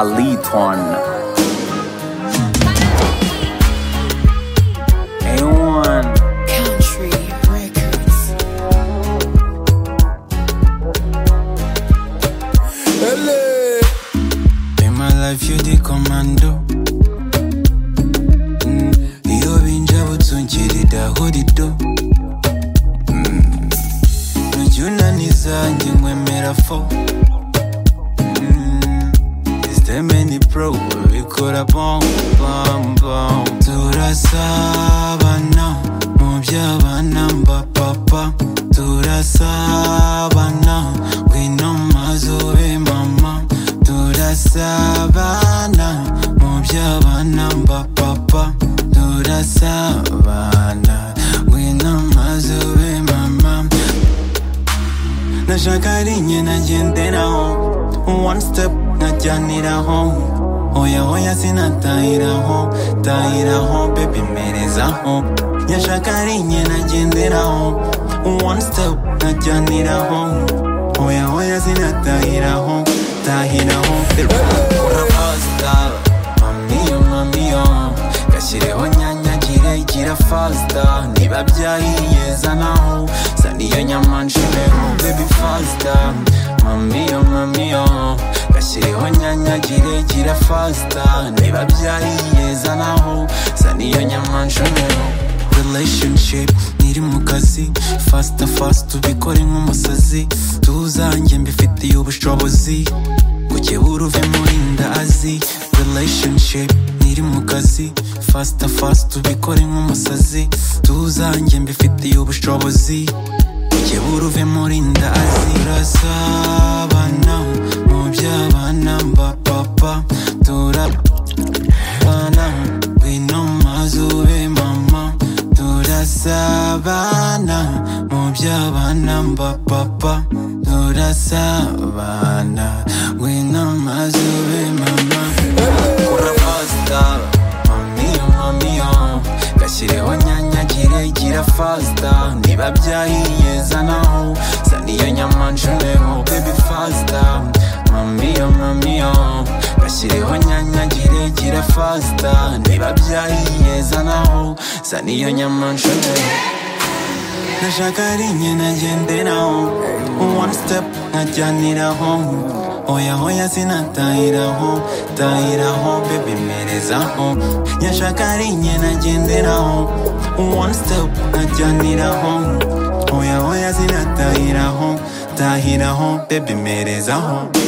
Aliton. A1. Country Records. In my life, you the commando. Mm, Iyo binjabo tunchirida hodido. Mm, Nujunani zanjye nkwemera fo. Mm, Is there many pro? Bikora bom bom bom. Turasabana mu by'abana mba papa. Turasabana ngwino mazube mama. Turasabana mu by'abana mba papa. Turasabana ngwino mazube mama. nashaka rinye nagenderaho one step najyaniraho oya oya sinatahiraho tahiraho baby mperezaho nyashaka rinye nagenderaho one step najyaniraho oya oya sinatahiraho tahiraho baby urabazita mamiyo mamiyo gashyireho nyanya gira igira fasita niba byahiye zanaho saniyo nyama nshireho baby fasita mamiyo mamiyo gashyireho nyanya gira igira fasita niba byahiye zanaho saniyo nyama nshireho relationship ntiri mu kazi fasita fasita ubikore nk'umusazi tuzanjye mbifitiye ubushobozi ukebura uve muri ndazi relationship ntiri mu kazi fasita fasita ubikore nk'umusazi tuzanjye mbifitiye ubushobozi ukebura uve muri ndazi turasabana mu by'abana mba papa turabana ngwino maze ube mama turasabana mu by'abana mba papa turasabana ngwino maze ube mama kurabasita mamiyo mamiyo gashyireho nyanya kiregira fasita niba byahiye zanaho zaniyo nyama nshureho baby fasita mamiyo mamiyo gashyireho nyanya kiregira fasita niba byahiye zanaho zaniyo nyama nshureho nashaka rinye nagenderaho one step nkajyaniraho oya oya sinatahiraho tahiraho baby mperezaho nyashaka rinye nagenderaho one step nkajyaniraho oya oya sinatahiraho tahiraho baby mperezaho